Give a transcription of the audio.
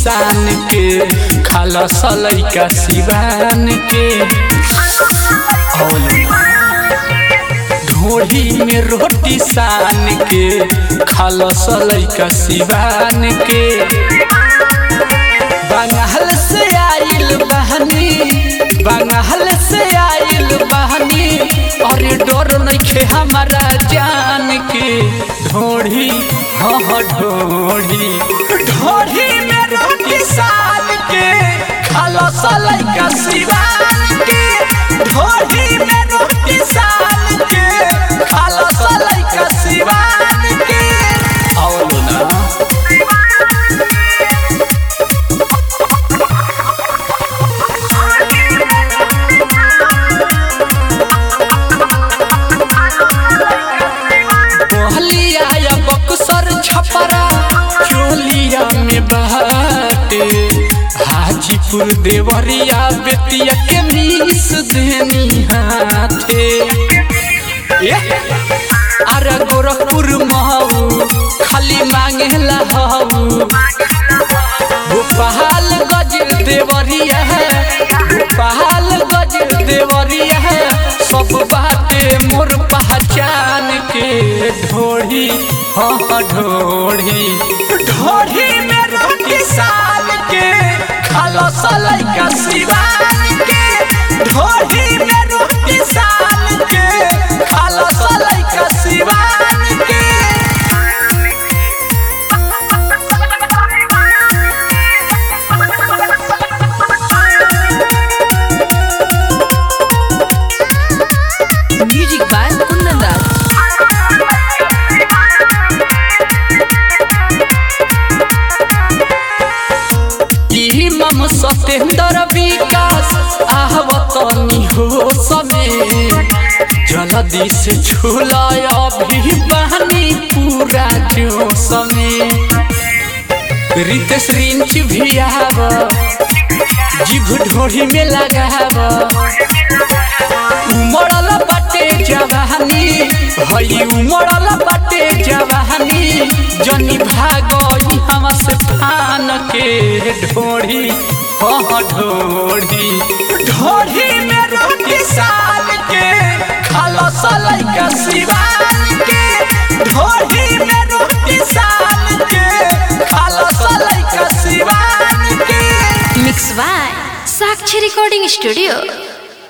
सान के खाला सलैका सिवान के औल ढोढ़ी में रोटी सान के खाला सलैका सिवान के बंगाल से आइल बहनी बंगाल से आइल बहनी और डर नइखे हमारा जान के ढोढ़ी हाँ हाँ ढोढ़ी ढोढ़ी में रोटी सान के खाला सलैका सिवान के ढोढ़ी में रोटी सान के खाला सलैका सिवान के औलो ना मोहलिया या बक्सर छपरा चोलिया में बहाते हाजीपुर देवरिया बेतिया के मीस देनी हाथे ए, अरे गोरखपुर महू खाली मांगे हऊ गोपाल गज देवरिया है गोपाल गज देवरिया है सब बाते मोर पहचान के ढोढ़ी हाँ हाँ ढोढ़ी ढोढ़ी में रोटी साल के खालो सलाई का सिवान के ढोढ़ी में रोटी साल के खालो सलाई का सिवान के Music by Kundan Das. ई मम सतेंद्र विकास आहवतनी हो समय जल्दी से झूलाय अभी बहनी पूरा जो समय रितेश रिंच भी आव जीभ ढोढ़ी में लगाव उमड़ल बाटे जवानी हई उमड़ल बाटे जवानी जनी भागई हम से फान के ढोढ़ी हाँ ढोढ़ी ढोढ़ी में रोटी साल के खालो सलाई का सिवान के ढोढ़ी में रोटी साल के खालो सलाई का सिवान के Mix by Sakshi Recording Studio.